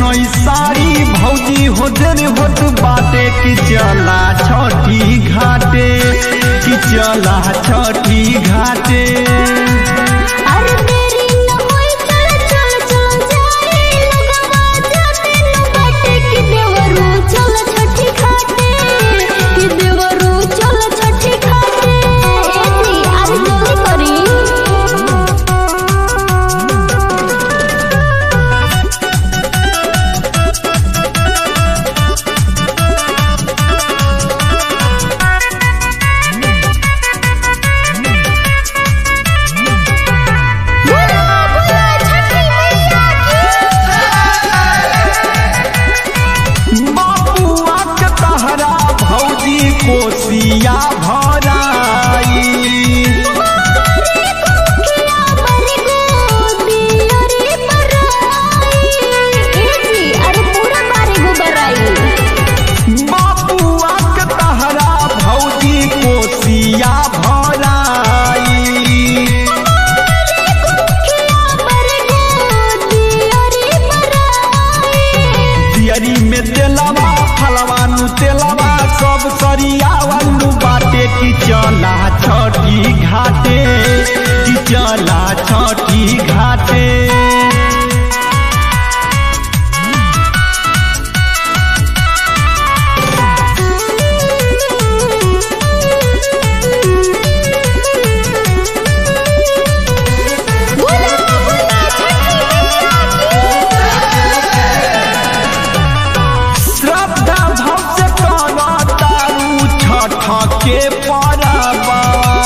है सारी भौजी हो जन होत बाटे कि चला छठी घाटे कि चला छठी घाटे अरे मेरी न होई चल चल चल जाए लगवा जाते न बाटे कि देवरू चल छठी घाटे कि देवरू चल छठी घाटे एती आज जल्दी करी बोलो बोलो छठी मैया बाबुआ के तहरा भौजी कोसिया भराई किया बर गोदी अरे बराई एती अरे पूरा बारे गो बराई बाबुआ के तहरा भौजी कोसिया भराई किया बर गोदी अरे बराई दियरी में तेलवा फलवा नु तेलवा सब सरियावलू बाटे कि चला छठी घाटे कि चला छठी घाटे बोलो बोलो छठी मैया श्रद्धा भाव से करा तारू छठ के परबा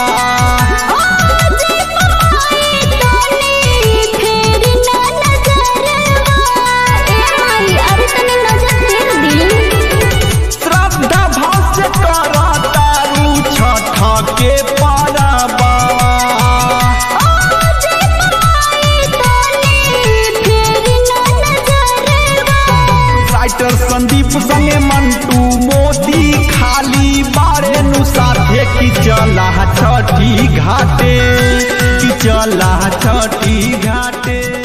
आज पाए तनी फेर ना नजरवा ए माई अरे तनी नजर फेर दी श्रद्धा भाव से करा तारू छठ के परबा आज पाए तनी फेर ना नजरवा राइटर संदीप संगे मंटू मोदी खाली बारे नु साथे कि चला छठी घाटे कि चला छठी घाटे